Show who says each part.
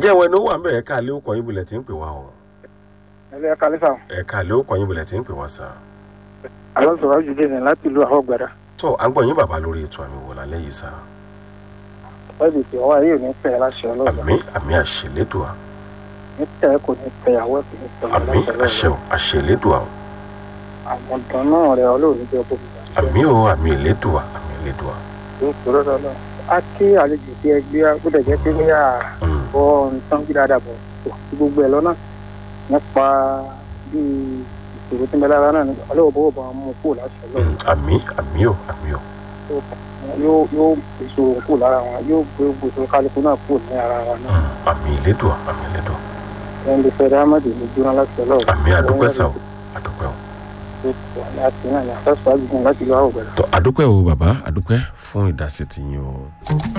Speaker 1: ǹjẹ́ ìwọ ẹni ó wà ń bẹ̀ ẹ̀ka àlẹ́ òkò yín bulẹ̀ tí ń pè wá o
Speaker 2: ẹlẹ́ ẹ̀ka lẹ́sà
Speaker 1: ẹ̀ka àlẹ́ òkò yín bulẹ̀ tí ń pè wá sà.
Speaker 2: àwọn sọ̀rọ̀ jù dé ní láti ìlú àwọn gbàdá
Speaker 1: tó à ń gbọ́ yín bàbá lórí ètò àmì wò lálẹ́ yìí sà.
Speaker 2: wọ́n ti ọwọ́ ayé ò ní pẹ́ láṣẹ ọlọ́ọ̀dà
Speaker 1: àmì àmì àṣẹlédùá
Speaker 2: ní tẹ́ kò ní pẹ́ àwọ̀ kò ní pẹ́
Speaker 1: àmì àṣẹ o àṣẹlédùá o
Speaker 2: àwọn ọ̀dọ́ náà rẹ̀ ọlọ́ọ̀ni jẹ́ kó fi
Speaker 1: àmì o àmì ìlédùá àmì ìlédùá.
Speaker 2: tó sọ̀rọ̀ lọ́nà á kí àlejò tí ẹ gbé gbọ́dọ̀ jẹ́ pé bóyá
Speaker 1: Mm,
Speaker 2: bọ́ nǹkan bí dáadáa bọ̀ kò sí gbogbo ẹ̀ lọ́nà nípa bí ìṣòro tí ń bẹ lára náà ní ọlọ́wọ́ bọ́wọ́ bá mú kó láṣẹ ọlọ́run
Speaker 1: mm, àmì àmì o àmì o
Speaker 2: yóò yóò ìṣòro kó lára wọn yóò gbé gbogbo kálukú náà kó ní ara wa náà
Speaker 1: Mm, àmì ìlédùá àmì ìlédùá
Speaker 2: ẹni lè fẹ́ dáhàmàdì ní jóná láti ọlọ́run
Speaker 1: àmì àdúpẹ́ sà o àdúpẹ́ o.
Speaker 2: láti náà ní àfẹ́sọ̀ àgbègbè láti lọ́wọ́ gbẹ̀rẹ̀.
Speaker 1: tó àdúpẹ́ o bàbá àdúpẹ́ fún ìdásí tiyín o.